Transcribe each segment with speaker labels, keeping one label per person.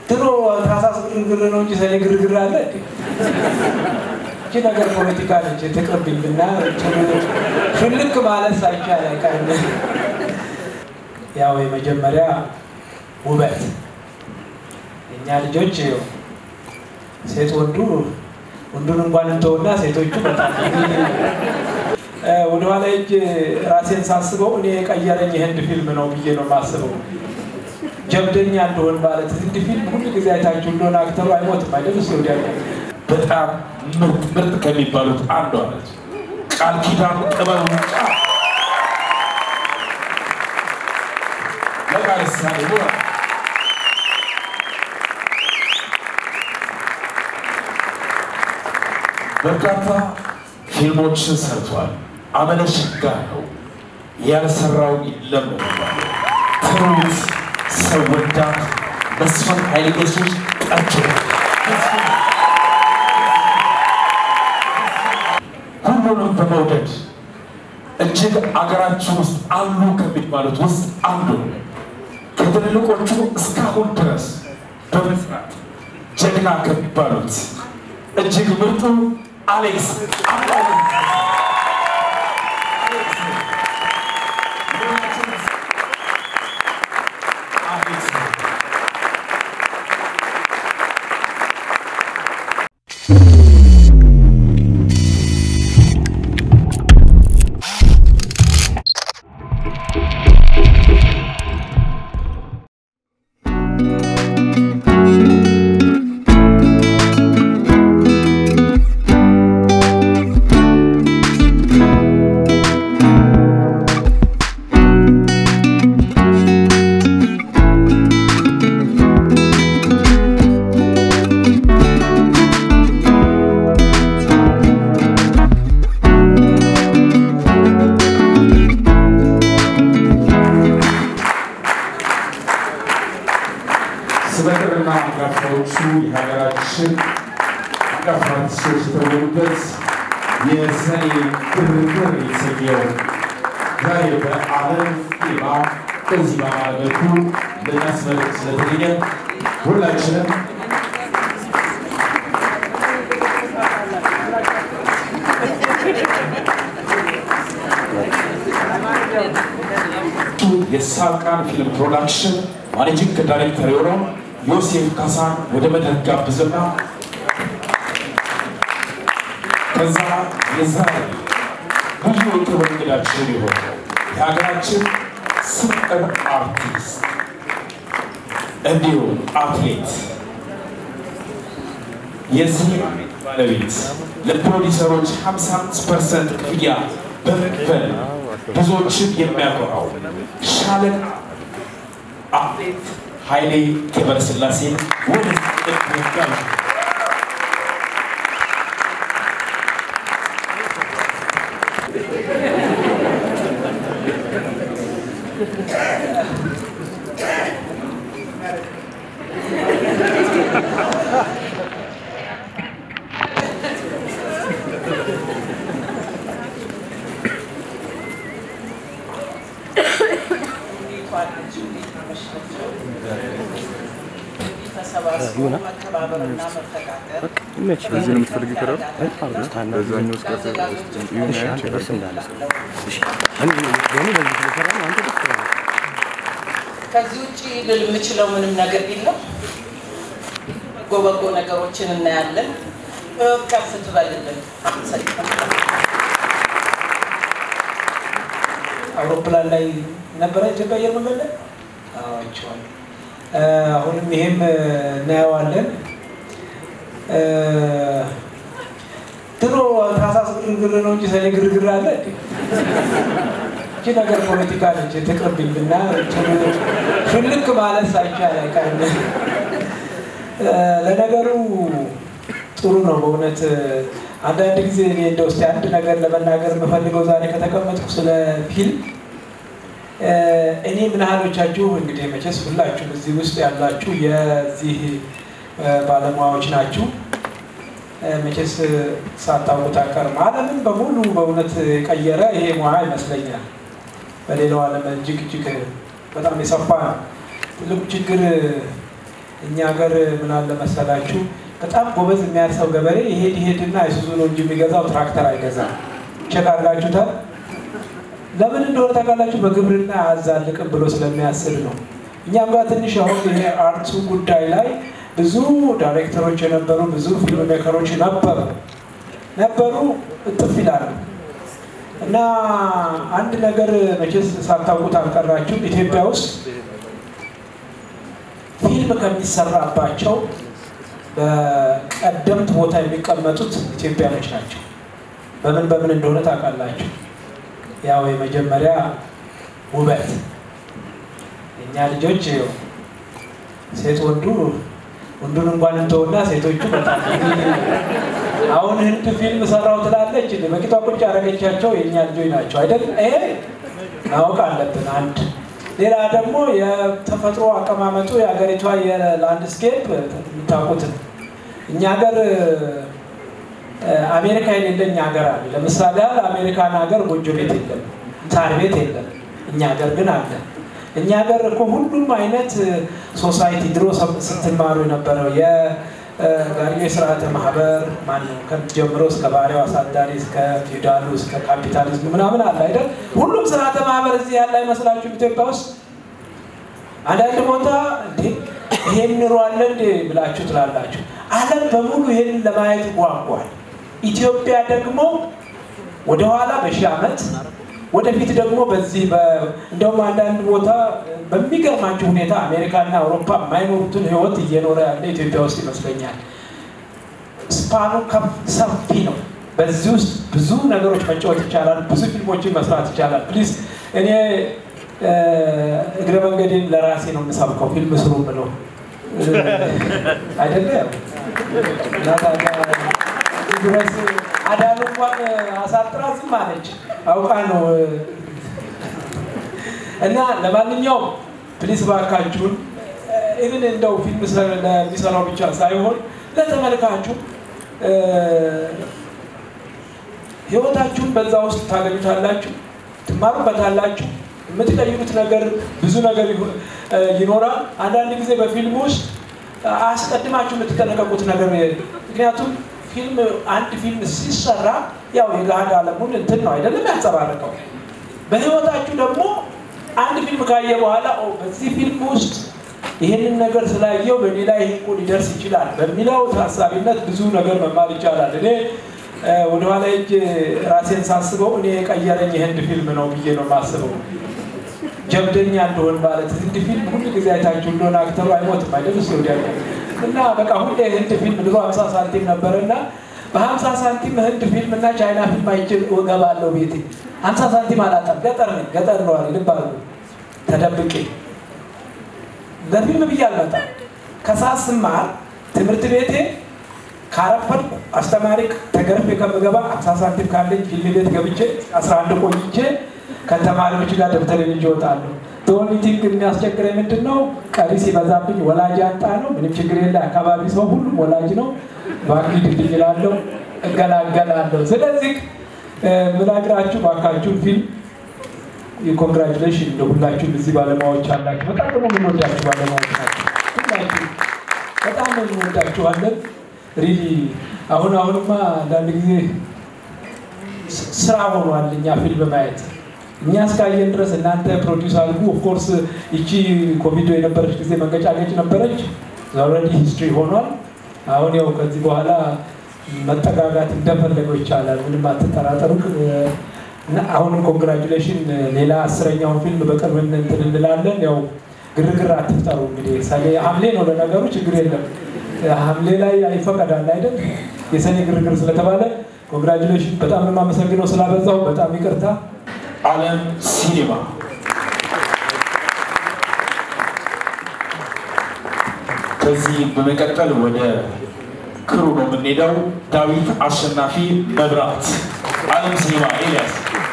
Speaker 1: ድሮ ታህሳስ ግርግር ነው እንጂ ሰኔ ግርግር አለ እንዴ? እቺ ነገር ፖለቲካ ነች፣ ትቅርብኝ እና ሽልክ ማለት ሳይቻል አይቀርም። ያው የመጀመሪያ ውበት እኛ ልጆች ሴት ወንዱ ወንዱን እንኳን እንተውና ሴቶቹ በጣም ወደኋላ እጅ ራሴን ሳስበው እኔ የቀየረኝ የህንድ ፊልም ነው ብዬ ነው የማስበው። ጀብደኛ እንደሆን ማለት ህንድ ፊልም ሁሉ ጊዜ አይታችሁ እንደሆነ አክተሩ አይሞትም አይደል? ስ ወዲያ
Speaker 2: በጣም ምርጥ ምርጥ ከሚባሉት አንዷ ነች። ቃል ኪዳን ጥበቡ ለቃል ሳሌ በርካታ ፊልሞችን ሰርቷል። አመለሸጋ ነው ያልሰራው የለም ነው የሚባለው። ትሩት ሰው ወዳድ መስፍን ኃይለ ኢየሱስ ቀጭ ሁሉንም በመውደድ እጅግ አገራችን ውስጥ አሉ ከሚባሉት ውስጥ አንዱ ነው። ከትልልቆቹ እስካሁን ድረስ በመስራት ጀግና ከሚባሉት እጅግ ምርጡ አሌክስ ስመጥርና አንጋፋዎቹ የሀገራችን አንጋፋ አርቲስቶች የተወኑበት የሰኔ ግርግር የተሰኘው ዛሬ በዓለም ጤማ በዚህ በዓል መልኩ ልናስመልክ ስለተገኘ ሁላችንም የሳቃን ፊልም ፕሮዳክሽን ማኔጂንግ ዳይሬክተር የሆነው ዮሴፍ ካሳን ወደ መድረክ ጋብዝና ከዛ የዛሬ ብዙ የክብር እንግዳችን የሆነው የሀገራችን ስምጥር አርቲስት እንዲሁም አትሌት የዚህ ባለቤት ለፕሮዲሰሮች 55 ፐርሰንት ክፍያ በመክፈል ብዙዎችን የሚያኮራው ሻለቃ አትሌት ኃይሌ ገብረስላሴን ወደ ጋር
Speaker 3: በዚህ ነው የምትፈልጊው? ከረሩ በዛኛው ውስጥ
Speaker 4: ከዚህ ውጭ ልል የምችለው ምንም ነገር የለም። በጎ በጎ ነገሮችን እናያለን። ከፍ ትበልልን።
Speaker 1: አውሮፕላን ላይ ነበረ ኢትዮጵያ አየር መንገድ ላይ አይቼዋለሁ። አሁንም ይሄም እናየዋለን። ድሮ ታህሳስ ግርግር ነው እንጂ ሰኔ ግርግር አለ እንዴ? እቺ ነገር ፖለቲካ ነች፣ ትቅርብኝ እና ሽልክ ማለት ሳይቻል አይቀርም። ለነገሩ ጥሩ ነው በእውነት አንዳንድ ጊዜ እኔ እንደ ውስጥ አንድ ነገር ለመናገር የምፈልገው ዛሬ ከተቀመጥኩ ስለ ፊልም እኔ ምን ያህሎቻችሁ እንግዲህ መቼስ ሁላችሁም እዚህ ውስጥ ያላችሁ የዚህ ባለሙያዎች ናችሁ። መቼስ ሳታውቁት አቀርም ዓለምን በሙሉ በእውነት የቀየረ ይሄ ሙያ ይመስለኛል። በሌላው ዓለም እጅግ እጅግ በጣም የሰፋ ነው። ትልቁ ችግር እኛ ሀገር ምን አለ መሰላችሁ በጣም ጎበዝ የሚያርሰው ገበሬ ይሄድ ይሄድና አይሱዙ ነው እንጂ የሚገዛው ትራክተር አይገዛም። ቼክ አድርጋችሁታል? ለምን እንደሆነ ታውቃላችሁ? በግብርና አያዛልቅም ብሎ ስለሚያስብ ነው። እኛም ጋር ትንሽ አሁን ይሄ አርቱ ጉዳይ ላይ ብዙ ዳይሬክተሮች የነበሩ ብዙ ፊልም ሜከሮች ነበሩ ነበሩ እጥፍ ይላሉ። እና አንድ ነገር መቼስ ሳታውቁት አልቀራችሁም። ኢትዮጵያ ውስጥ ፊልም ከሚሰራባቸው በቀደምት ቦታ የሚቀመጡት ኢትዮጵያኖች ናቸው። በምን በምን እንደሆነ ታውቃላችሁ? ያው የመጀመሪያ ውበት እኛ ልጆች ሴት ወንዱ ወንዱን እንኳን እንተውና ሴቶቹ በጣም አሁን ህንድ ፊልም ሰራው ትላለች በቂጧ ቁጭ ያደረገቻቸው የእኛ ልጆች ናቸው አይደል? ይሄ ማወቅ አለብን። አንድ ሌላ ደግሞ የተፈጥሮ አቀማመጡ የሀገሪቷ የላንድስኬፕ የምታውቁት ነው። እኛ ሀገር አሜሪካ የሌለኝ ሀገር አለ። ለምሳሌ ያህል አሜሪካን ሀገር ጎጆ ቤት የለም፣ ሳር ቤት የለም። እኛ ሀገር ግን አለ። እኛ ሀገር እኮ ሁሉም አይነት ሶሳይቲ ድሮ ስትማሩ የነበረው የጋሪዮ ስርዓተ ማህበር ማነው ጀምሮ እስከ ባሪያው አሳዳሪ እስከ ፊውዳሉ እስከ ካፒታሊዝሙ ምናምን አለ አይደል? ሁሉም ስርዓተ ማህበር እዚህ ያለ አይመስላችሁም? ኢትዮጵያ ውስጥ አንዳንድ ቦታ እንዴ ይሄን ኑሮ አለ እንዴ ብላችሁ ትላላችሁ። ዓለም በሙሉ ይሄንን ለማየት ጓጓል። ኢትዮጵያ ደግሞ ወደኋላ በሺህ ዓመት ወደፊት ደግሞ በዚህ እንደውም አንዳንድ ቦታ በሚገርማችሁ ሁኔታ አሜሪካና አውሮፓ የማይኖሩትን ህይወት እየኖረ ያለ ኢትዮጵያ ውስጥ ይመስለኛል። ስፓኑ ሰፊ ነው። በዚህ ውስጥ ብዙ ነገሮች መጫወት ይቻላል። ብዙ ፊልሞችን መስራት ይቻላል። ፕሊዝ እኔ እግረ መንገዴን ለራሴ ነው የምሰብከው። ፊልም ስሩ ብለው አይደለም ድረስ አዳኑ እንኳን አሳጥራ ዝም አለች። አውቃ ነው እና ለማንኛውም ፕሊስ ባካችሁን ኢቭን እንደው ፊልም ለሚሰራው ብቻ ሳይሆን ለተመልካቹ ህይወታችሁን በዛ ውስጥ ታገኙታላችሁ፣ ትማሩበታላችሁ። የምትቀይሩት ነገር ብዙ ነገር ይኖራል። አንዳንድ ጊዜ በፊልም ውስጥ አስቀድማችሁ የምትጠነቀቁት ነገር ምክንያቱም ፊልም አንድ ፊልም ሲሰራ ያው የገሃድ ዓለሙን እንትን ነው አይደለም ያንጸባርቀው። በህይወታችሁ ደግሞ አንድ ፊልም ካየ በኋላ በዚህ ፊልም ውስጥ ይህንን ነገር ስላየው በእኔ ላይ ይህ እኮ ሊደርስ ይችላል በሚለው ታሳቢነት ብዙ ነገር መማር ይቻላል። እኔ ወደኋላ እጅ ራሴን ሳስበው እኔ የቀየረኝ የህንድ ፊልም ነው ብዬ ነው የማስበው። ጀብደኛ እንደሆን ማለት ህንድ ፊልም ሁሉ ጊዜ አይታችሁ እንደሆነ አክተሩ አይሞትም አይደል? እሱ ወዲያ እና በቃ ሁሌ ህንድ ፊልም ድሮ ሀምሳ ሳንቲም ነበር እና በሀምሳ ሳንቲም ህንድ ፊልም እና ቻይና ፊልም አይቼ እገባለሁ ቤቴ። ሀምሳ ሳንቲም አላጣም። ገጠር ነኝ ገጠር ነዋሪ ልብ አሉ ተደብቄ ለፊልም ብዬ አልመጣም። ከሰዓት ስማር ትምህርት ቤቴ ካረፈድኩ አስተማሪ ተገርፌ ከምገባ ሀምሳ ሳንቲም ካለኝ ፊልም ቤት ገብቼ አስራ አንድ ቆይቼ ከተማሪዎች ጋር ደብተሬን ይዤ እወጣለሁ። ቶኒቲንግ የሚያስቸግረኝ ምንድን ነው? ቀሪ ሲበዛብኝ ወላጅ ያጣ ነው። ምንም ችግር የለ። አካባቢ ሰው ሁሉም ወላጅ ነው። ባንክ ድልኝ እላለሁ፣ እገላገላለሁ። ስለዚህ ምናግራችሁ ባካችሁን ፊልም የኮንግራጁሌሽን ለሁላችሁም እዚህ ባለሙያዎች አላችሁ። በጣም ደግሞ የምንወዳችሁ ባለሙያዎች ናቸው። ሁላችሁ በጣም እንወዳችኋለን። ሪሊ አሁን አሁንማ አንዳንድ ጊዜ ስራ ሆኗል እኛ ፊልም ማየት እኛ እስካየን ድረስ እናንተ ፕሮዲውስ አድርጉ። ኦፍኮርስ ይቺ ኮቪድ የነበረች ጊዜ መንገጫገጭ ነበረች። ኦልሬዲ ሂስትሪ ሆኗል። አሁን ያው ከዚህ በኋላ መጠጋጋት እንደፈለገው ይቻላል። ምንም አትጠራጠሩ። አሁንም ኮንግራጁሌሽን። ሌላ አስረኛውን ፊልም በቅርብ እንትን እንላለን። ያው ግርግር አትፍጠሩ። እንግዲህ ሰኔ ሐምሌ ነው ለነገሩ ችግር የለም። ሐምሌ ላይ ይፈቀዳል አይደል? የሰኔ ግርግር ስለተባለ ኮንግራጁሌሽን። በጣም ነው የማመሰግነው ስላበዛው፣ በጣም ይቅርታ።
Speaker 2: ዓለም ሲኒማ ከዚህ በመቀጠል ወደ ክሩ ነው የምንሄደው። ዳዊት አሸናፊ መብራት፣ ዓለም ሲኒማ ኤልያስ።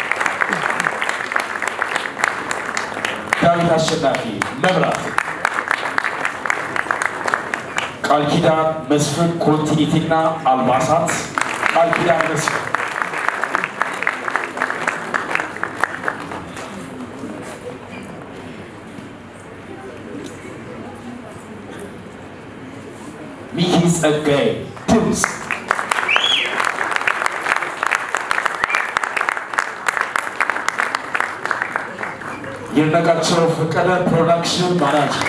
Speaker 2: ዳዊት አሸናፊ መብራት፣ ቃል ኪዳን መስፍን ኮንቲኒቲና አልባሳት፣ ቃል ኪዳን መስፍን ሚኪ ጸጋዬ ድምፅ ይድነቃቸው ፈቀደ ፕሮዳክሽን ማናጀር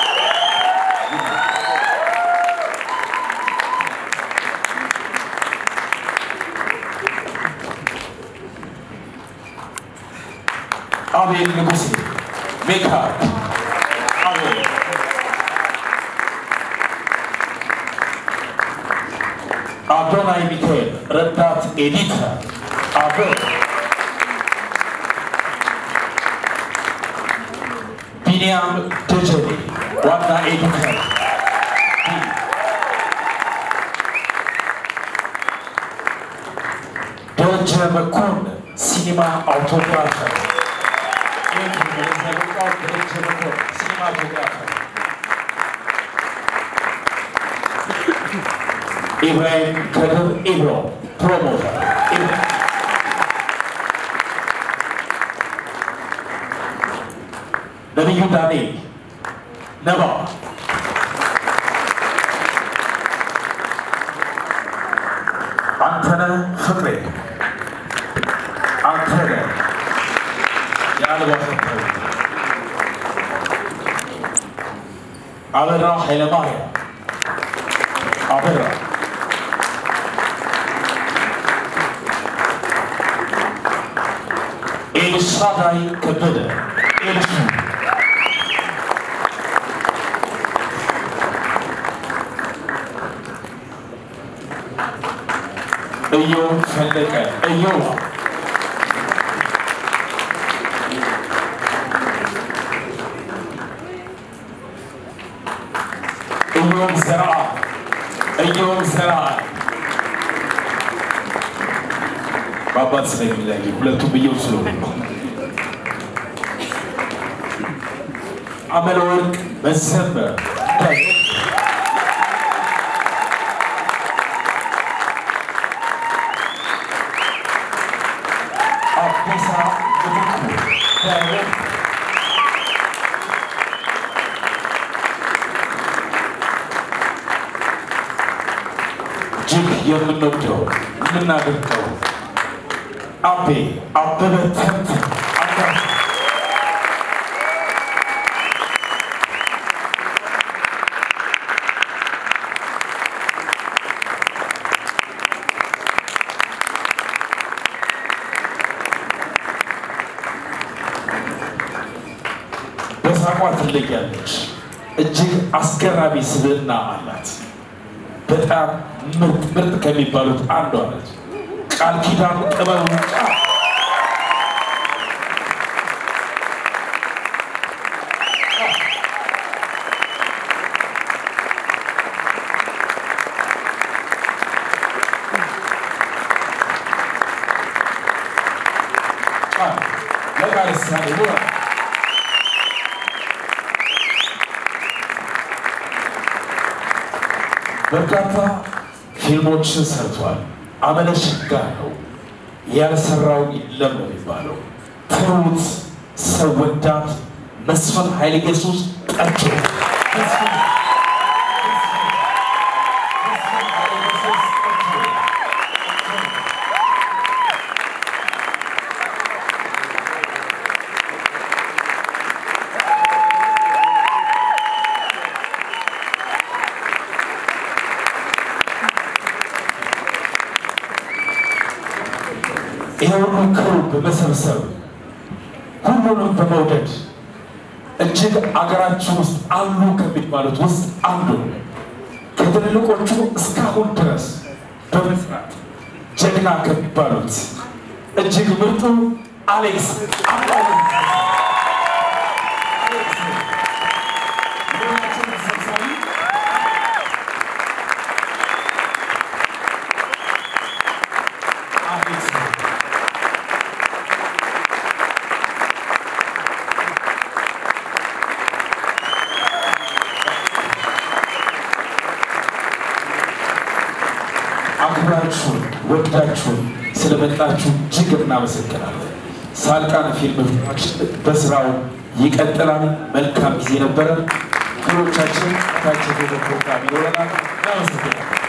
Speaker 2: አቤል ንጉሴ ሜካፕ አቤል አዶናይ ሚካኤል ረዳት ኤዲተር አቤል ቢንያም ደጀኔ ዋና ኤዲተር ደረጀ መኮንን ሲኒማ አውቶግራፈር ደረጀ መኮንን ሲኒማ አውቶግራፈር ኢብራሂም ከድር ኢብሮ ፕሮሞተር ነቢዩ ዳንኤል ነባ አንተነህ ፍቅሬ አንተነህ የአልባሳት አበራ ኃይለማርያም አበራ ኤልሳዳይ ከበደ ኤልሱ እዮብ ፈለቀ እዮብ እዮብ ዘርአ እዮብ ዘርአ በአባት ስለሚለያዩ ሁለቱም እዮብ ስለሆኑ ነው። አመለወርቅ መዘመር አዲሳ ምትኩ እጅግ የምንወደው የምናደርገው አቤ አበበ ተንትን አንዳንድ በሳቋ ትለያለች። እጅግ አስገራሚ ስብዕና አላት። በጣም ምርጥ ምርጥ ከሚባሉት አንዷ ነች። ቃል ኪዳን ጥበቡ ቃል ቃል ለቃል ሳሌ በርካታ ፊልሞችን ሰርቷል። አመለሽጋ ነው ያልሰራው የለም ነው የሚባለው። ትሁት ሰው ወዳድ መስፍን ኃይለ ኢየሱስ ጠርቶ ይሄ ሁሉ ክሩ በመሰብሰብ ሁሉንም በመውደድ እጅግ አገራችን ውስጥ አሉ ከሚባሉት ውስጥ አንዱ ከትልልቆቹ እስካሁን ድረስ በመስራት ጀግና ከሚባሉት እጅግ ምርጡ አሌክስ አባሉ አሌክስ አክብራችሁን ወዳችሁን ስለመጣችሁ እጅግ እናመሰግናለን። ሳልቃን ፊልም በስራው ይቀጥላል። መልካም ጊዜ ነበረ። ክሮቻችን ታች ፕሮግራም ይኖረናል። እናመሰግናለን።